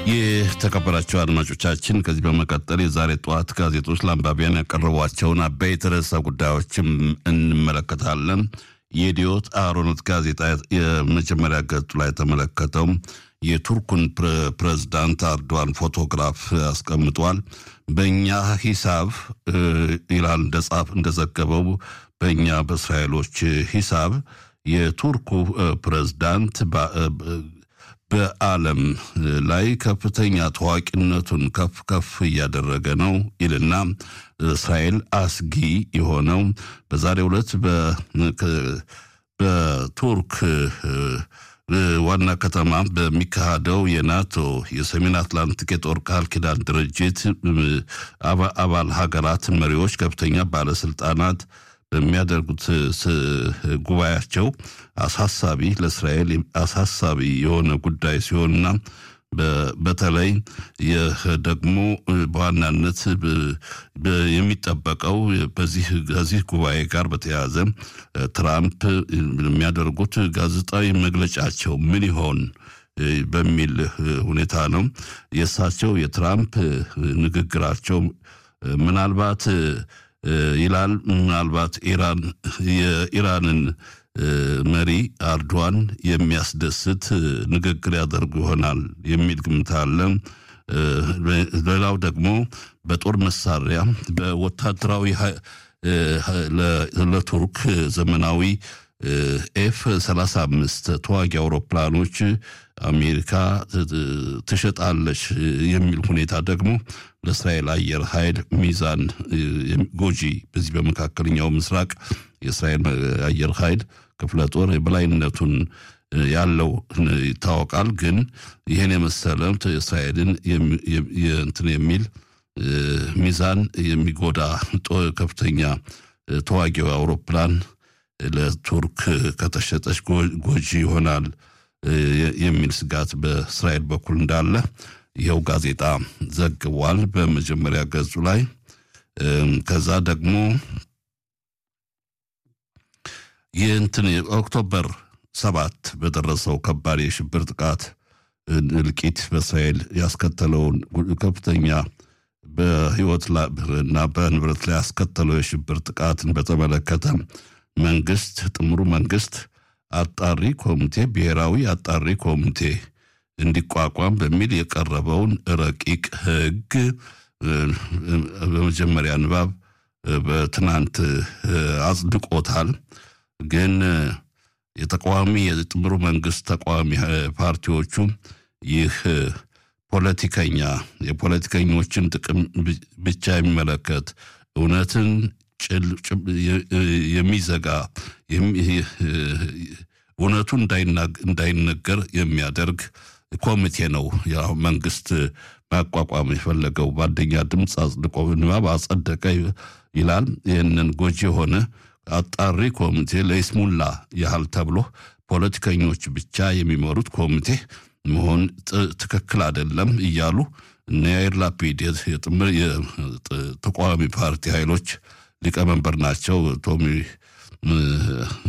የተከበራቸው አድማጮቻችን ከዚህ በመቀጠል የዛሬ ጠዋት ጋዜጦች ለአንባቢያን ያቀረቧቸውን አበይት ርዕሰ ጉዳዮችም እንመለከታለን። የኢዲዮት አሮኖት ጋዜጣ የመጀመሪያ ገጹ ላይ የተመለከተው የቱርኩን ፕሬዝዳንት አርዶዋን ፎቶግራፍ አስቀምጧል። በእኛ ሂሳብ ይላል እንደጻፍ እንደዘገበው በእኛ በእስራኤሎች ሂሳብ የቱርኩ ፕሬዝዳንት በዓለም ላይ ከፍተኛ ታዋቂነቱን ከፍ ከፍ እያደረገ ነው ይልና እስራኤል አስጊ የሆነው በዛሬው ዕለት በቱርክ ዋና ከተማ በሚካሄደው የናቶ የሰሜን አትላንቲክ የጦር ቃል ኪዳን ድርጅት አባል ሀገራት መሪዎች፣ ከፍተኛ ባለስልጣናት በሚያደርጉት ጉባኤያቸው አሳሳቢ ለእስራኤል አሳሳቢ የሆነ ጉዳይ ሲሆንና በተለይ ይህ ደግሞ በዋናነት የሚጠበቀው በዚህ ከዚህ ጉባኤ ጋር በተያያዘ ትራምፕ የሚያደርጉት ጋዜጣዊ መግለጫቸው ምን ይሆን በሚል ሁኔታ ነው። የእሳቸው የትራምፕ ንግግራቸው ምናልባት ይላል ምናልባት ኢራን የኢራንን መሪ አርዶዋን የሚያስደስት ንግግር ያደርጉ ይሆናል የሚል ግምት አለ። ሌላው ደግሞ በጦር መሳሪያ በወታደራዊ ለቱርክ ዘመናዊ ኤፍ 35 ተዋጊ አውሮፕላኖች አሜሪካ ትሸጣለች የሚል ሁኔታ ደግሞ ለእስራኤል አየር ኃይል ሚዛን ጎጂ በዚህ በመካከለኛው ምስራቅ የእስራኤል አየር ኃይል ክፍለ ጦር የበላይነቱን ያለው ይታወቃል። ግን ይህን የመሰለ እስራኤልን እንትን የሚል ሚዛን የሚጎዳ ከፍተኛ ተዋጊ አውሮፕላን ለቱርክ ከተሸጠች ጎጂ ይሆናል የሚል ስጋት በእስራኤል በኩል እንዳለ ይኸው ጋዜጣ ዘግቧል በመጀመሪያ ገጹ ላይ። ከዛ ደግሞ ይህንትን ኦክቶበር ሰባት በደረሰው ከባድ የሽብር ጥቃት እልቂት በእስራኤል ያስከተለውን ከፍተኛ በሕይወት እና በንብረት ላይ ያስከተለው የሽብር ጥቃትን በተመለከተ መንግስት ጥምሩ መንግስት አጣሪ ኮሚቴ ብሔራዊ አጣሪ ኮሚቴ እንዲቋቋም በሚል የቀረበውን ረቂቅ ሕግ በመጀመሪያ ንባብ በትናንት አጽድቆታል። ግን የተቃዋሚ የጥምሩ መንግስት ተቃዋሚ ፓርቲዎቹ ይህ ፖለቲከኛ የፖለቲከኞችን ጥቅም ብቻ የሚመለከት እውነትን የሚዘጋ እውነቱ እንዳይነገር የሚያደርግ ኮሚቴ ነው ያው መንግስት ማቋቋም የፈለገው በአንደኛ ድምፅ አጽድቆ ንባብ አጸደቀ ይላል። ይህንን ጎጂ የሆነ አጣሪ ኮሚቴ ለይስሙላ ያህል ተብሎ ፖለቲከኞች ብቻ የሚመሩት ኮሚቴ መሆን ትክክል አይደለም እያሉ እነ ያይር ላፒድ የተቃዋሚ ፓርቲ ኃይሎች ሊቀመንበር ናቸው ቶሚ